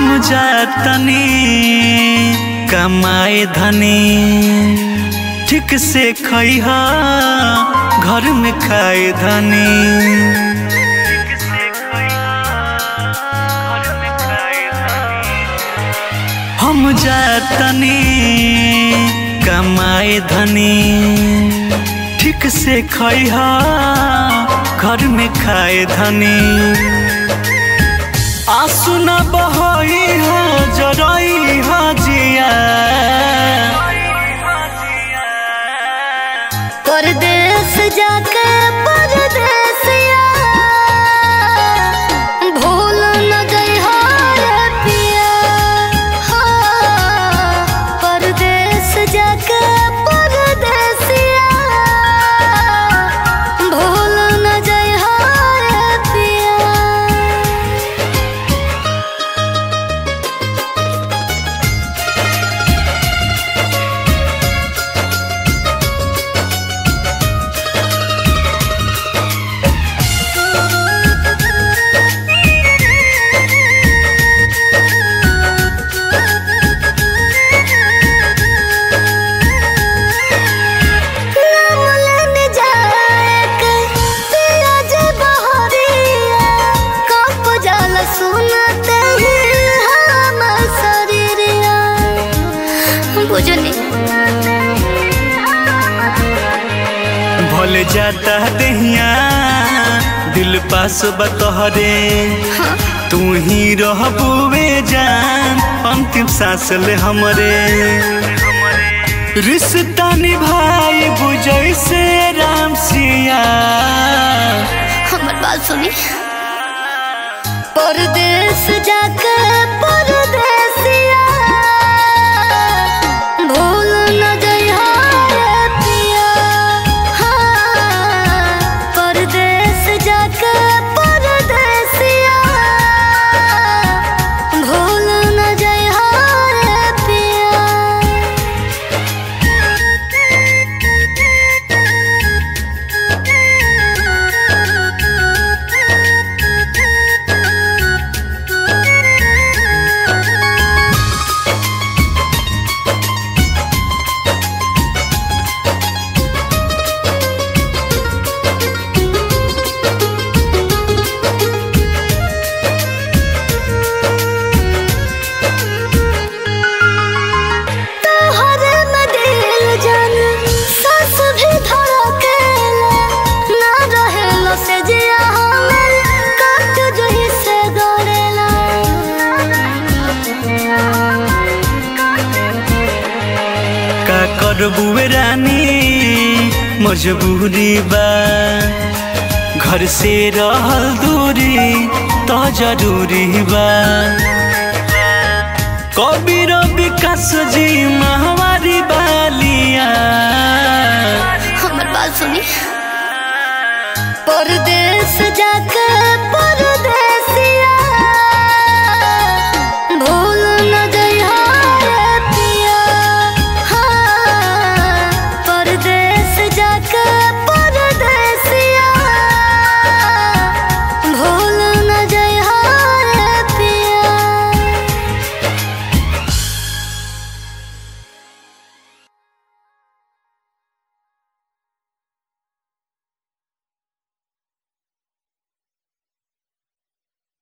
हम जातनी कमाए धनी ठीक से खइहा घर में खाए धनी हम जातनी कमाए धनी ठीक से खइहा घर में खाए धनी आंसू न बहई हो जरई हो जिया परदेस जाके परदेसिया भूल न जइहा रे पिया हाँ, परदेस जाके परदेसिया भूल न जइहा रे पिया नामलन जाएक पियाज बहरिया कप जल सुनते ही हम शरीरिया बुझनी भले जाता दहिया दिल पास बतहरे तू ही रहबुवे जान अंतिम सांस ले हमरे रिश्ता निभाई बुझै से राम सिया हमर बात सुनी परदेस जाके परदेसिया भूल न जइहा रे पिया हाँ, परदेस जाके परदेसिया भूल न जइहा रे पिया तोहरे में दिल जान सास भी धड़केला ना रहेला से जिया हमर काट जही से गड़ेला का करबुए रानी मजबूरी बा घर से रहल दूरी तो जरूरी बा कबीर विकास जी महावारी बालिया हमर बात सुनी परदेस जाके पर